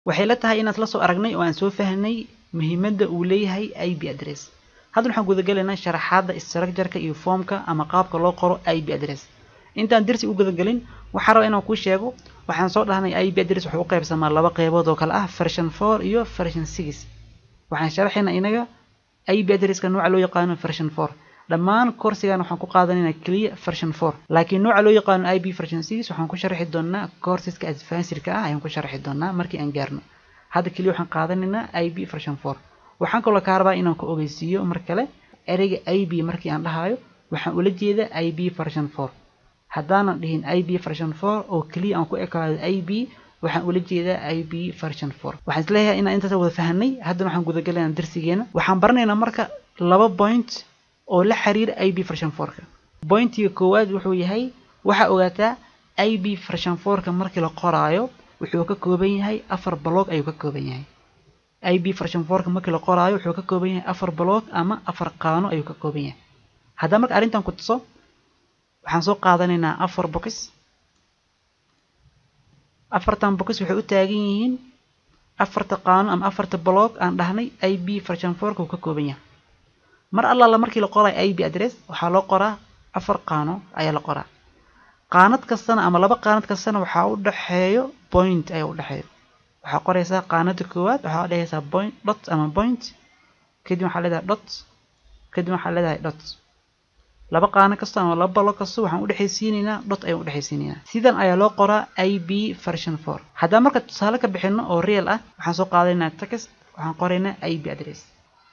waxay la tahay inaad la soo aragnay oo aan soo fahnay muhiimadda uu leeyahay ip address hadda waxaan gudagelaynaa sharaxaadda structureka iyo formka ama qaabka loo qoro ip address intaan dersi u gudagelin waxaan rabaa inaan kuu sheego waxaan soo dhahnay ip address wuxuu u qaybsamaa laba qaybood oo kale ah version four iyo version six waxaan sharaxaynaa inaga ip addresska nooca loo yaqaano version four dhammaan coursigan waxaan ku qaadanaynaa keliya version four laakiin nooca loo yaqaano ip version six waxaan ku sharxi doonaa courseska advancedka ah ayaan ku sharxi doonaa markii aan gaarno hadda keliya waxaan qaadanaynaa ip version four waxaan kaloo kaa rabaa inaan ku ogeysiiyo mar kale ereyga ip markii aan dhahayo waxaan ula jeeda ip version four haddaanan dhihin ip version four oo keliya aan ku ekaado ip waxaan ula jeedaa ip version four waxaan isleeyahay inaan intaas wada fahanay haddana waxaan gudagalaynaa darsigeena waxaan baranaynaa marka laba point oo la xiriira ip version fourka pointiga koowaad wuxuu yahay waxaa ogaataa ip version fourka markii la qoraayo wuxuu ka kooban yahay afar block ayuu ka kooban yahay ip version fourka markii la qoraayo wuxuu ka kooban yahay afar block ama afar qaano ayuu ka kooban yahay haddaba marka arrintan ku tuso waxaan soo qaadanaynaa afar box afartan box waxay u taagan yihiin afarta qaano ama afarta block aan dhahnay ip version fourka uu ka kooban yahay mar allaala markii la qorayo ip address waxaa loo qoraa afar qaano ayaa la qoraa qaanad kastana ama laba qaanad kastana waxaa u dhexeeyo point ayaa u dhexeeyo waxaa qoraysaa qaanada koowaad waxaa dhehaysaa point dot ama point kadib waxaa leedahay dot kadib waxaa leedahay dot laba qaano kasta ama laba balo kasta waxaan udhexaysiinaynaa dot ayaan udhexaysiinaynaa sidan ayaa loo qoraa ip version four haddaan marka tusaale ka bixino oo real ah waxaan soo qaadanaynaa text waxaan qoraynaa ip address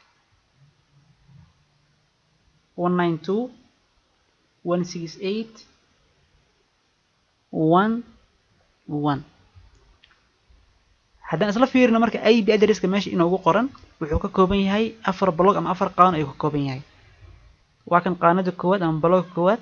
one nine two one six eight one one haddaan isla fiirino marka ip addresska meesha inoogu qoran wuxuu ka kooban yahay afar blog ama afar qaano ayuu ka kooban yahay waa kan qaanada koowaad ama blogga koowaad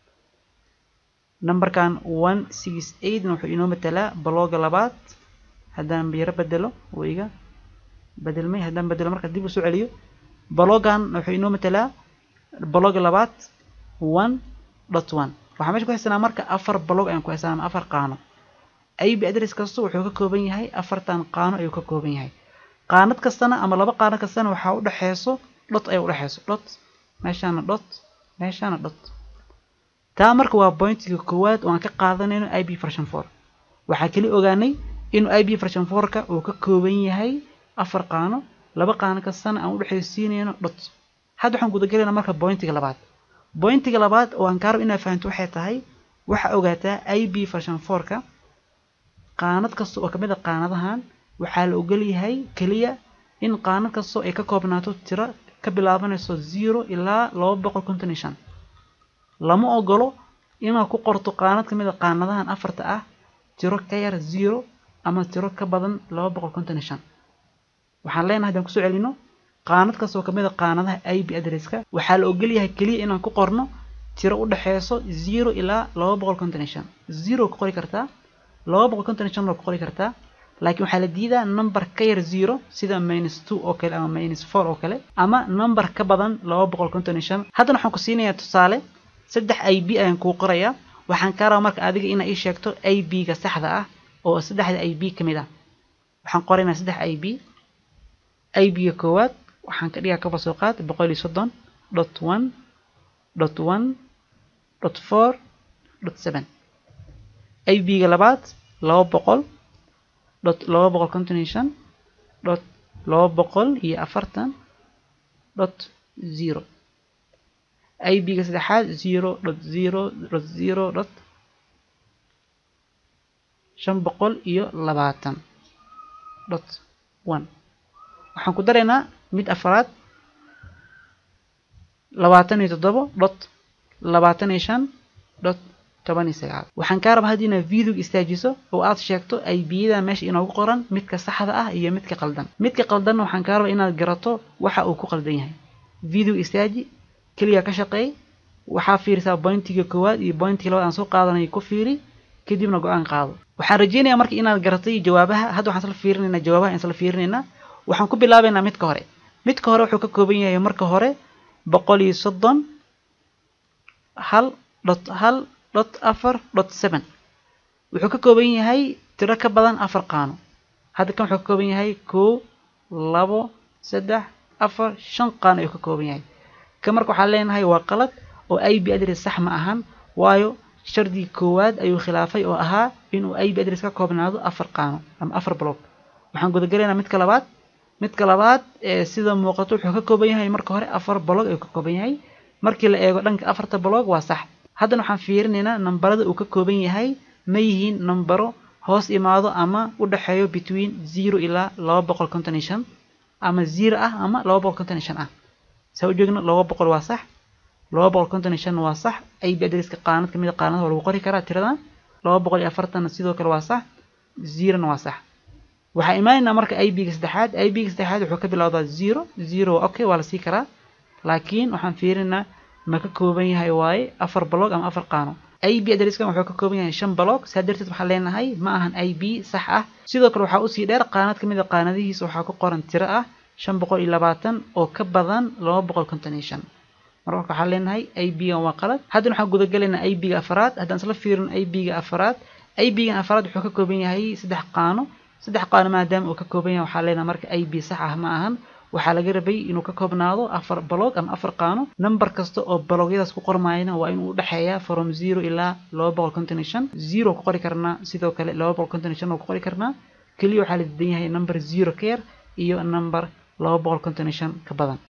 numberkan one six eightna wuxuu inoo matalaa blogga labaad haddaan yaro bedelo wuu iga bedelmay haddaan bedelo marka dib u soo celiyo bloggan wuxuu inoo matalaa blogga labaad one dot one waxaa meesha ku haysanaa marka afar blog ayaan ku haysanaa ama afar qaano ip address kasta wuxuu ka kooban yahay afartan qaano ayuu ka kooban yahay qaanad kastana ama laba qaano kastana waxaa u dhexeyso dot ayaa u dhexeyso dot meeshaana dot meeshaana dot taa marka waa pointiga koowaad oo aan ka qaadanayno ip version four waxaa keli ogaanay inuu ip version fourka uu ka kooban yahay afar qaano laba qaano kastana aan u dhexeysiinayno dot hadda waxaan gudagalaynaa marka pointiga labaad pointiga labaad oo aan kaarab inaad fahanto waxay tahay waxaa ogaataa ip version fourka qaanad kasta oo kamid a qaanadahan waxaa la ogol yahay keliya in qaanad kastoo ay ka koobnaato tiro ka bilaabanayso zero ilaa laba boqol konton iyo shan lama ogolo inaad ku qorto qaanad kamid a qaanadahan afarta ah tiro ka yar zero ama tiro ka badan laba boqol konton iyo shan waxaan leenahay hadaan kusoo celino qaanad kastoo kamid a qaanadaha ip addresska waxaa la ogol yahay keliya inaan ku qorno tiro u dhexeyso zero ilaa laba boqol konton iyo shan zero ku qori kartaa laba boqol konton iyo shan waa ku qori kartaa laakiin waxaa la diidaa number ka yar zero sida minus two oo kale ama minus four oo kale ama number ka badan laba boqol konton iyo shan haddana waxaan ku siinayaa tusaale saddex ib ayaan kuu qorayaa waxaan kaa rabaa marka adiga inaa ii sheegto ib-ga saxda ah oo saddexda ib ka mid ah waxaan qoraynaa saddex ib ib-ga koowaad waxaan ka dhigaa kaba soo qaad boqol iyo soddon dot one dot one dot four dot seven ib-ga labaad laba boqol dot laba boqol konton iyo shan dot laba boqol iyo afartan dot zero ib-ga saddexaad zero dot zero dot zero dot shan boqol iyo labaatan dot one waxaan ku daraynaa mid afraad labaatan iyo toddobo dot labaatan iyo shan dot toban iyo sagaal waxaan kaa rabaa haddii inaad videoga istaajiso oo aad sheegto ib-yada meesha inoogu qoran midka saxda ah iyo midka qaldan midka qaldanna waxaan kaa rabaa inaad garato waxa uu ku qaldan yahay videoga istaaji keliya ka shaqeey waxaa fiirisaa bointiga koowaad iyo bointiga labaad aan soo qaadanay ku fiiri kadibna go-aan qaado waxaan rajeynayaa marka inaad garatay jawaabaha hadda waxaan isla fiirinaynaa jawaabaha aan isla fiirinaynaa waxaan ku bilaabaynaa midka hore midka hore wuxuu ka kooban yahay marka hore boqol iyo soddon hal dhot hal dhot afar dhot seven wuxuu ka kooban yahay tiro ka badan afar qaano hadda kan wuxuu ka kooban yahay kow labo saddex afar shan qaano ayuu ka kooban yahay kan marka waxaan leenahay waa qalad oo ip address sax ma ahan waayo shardigii koowaad ayuu khilaafay oo ahaa inuu ip address ka koobnaado afar qaano ama afar block waxaan gudagalaynaa midka labaad midka labaad sida muuqato wuxuu ka kooban yahay marka hore afar block ayuu ka kooban yahay markii la eego dhanka afarta block waa sax haddana waxaan fiirinaynaa nambarada uu ka kooban yahay ma yihiin nambaro hoos imaado ama u dhexeeyo between zero ilaa laba boqol konton iyo shan ama zero ah ama laba boqol konton iyo shan ah saa u jeegno laba boqol waa sax laba boqol konton iyo shan waa sax ip addresska qaanad kamid a qaanada waa lagu qori karaa tiradan laba boqol iyo afartanna sidoo kale waa sax zerona waa sax waxaa imaanaynaa marka ip-ga saddexaad ip-ga saddexaad wuxuu ka bilowdaa zero zero okay waa la sii karaa laakiin waxaan fiirinaa ma ka kooban yahay waaye afar block ama afar qaano ip addresskan wuxuu ka kooban yahay shan block saa darteed waxaan leenahay ma ahan ip sax ah sidoo kale waxaa usii dheer qaanad kamid a qaanadihiisa waxaa ku qoran tiro ah shan boqol iyo labaatan oo ka badan laba boqol konton iyo shan marka waxaan leenahay ip-gan waa qalad haddana waxaan gudagalaynaa ip-ga afaraad haddaan isla fiirino ip-ga afaraad ip-gan afaraad wuxuu ka kooban yahay saddex qaano saddex qaano maadaama uu ka kooban yahay waxaa leenahay marka ip sax ah ma ahan waxaa laga rabay inuu ka koobnaado afar balog ama afar qaano number kasta oo balogyadaas ku qormayana waa inuu udhexeeya from zero ilaa laba boqol konton iyo shan zero ku qori karnaa sidoo kale laba boqol konton iyo shan oo ku qori karnaa keliya waxaa la diidan yahay number zero ka yar iyo number laba boqol konton iyo shan ka badan